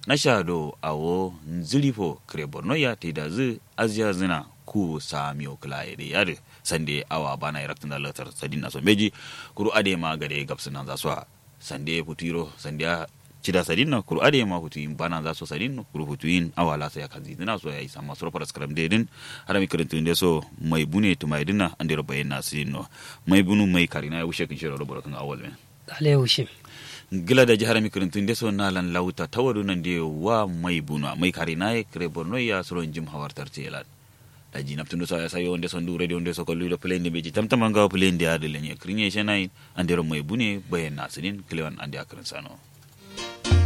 na shado awo nzilifo kre borno ya te da zu aziya zina ku samiyo kula ya de yare sande awa bana iraktin da latar sadin na so meji kuru ade ma gade gabsu nan za su sande futiro sande cida sadin na kuru ade ma futu in bana za so sadin no kuru futu in awa la sa ya kazi dina so ya isa masu rofar skram de din har mi kirin tunde so mai bune to mai dina ande ro bayin na sidin no mai bunu mai karina ya wushe kin shiro ro kan awal men ale wushim gila da jihar mi kirin tunde so nalan lauta tawadu nan de wa mai bunu mai karina ya kre borno ya suron jim hawartar telan da ji naptundo sa ya sayo onde sondu radio onde sokol ludo plane beji tamtama nga plane de adele nye krinye shenai ande ro mai bune bayin na sidin klewan ande akrin sano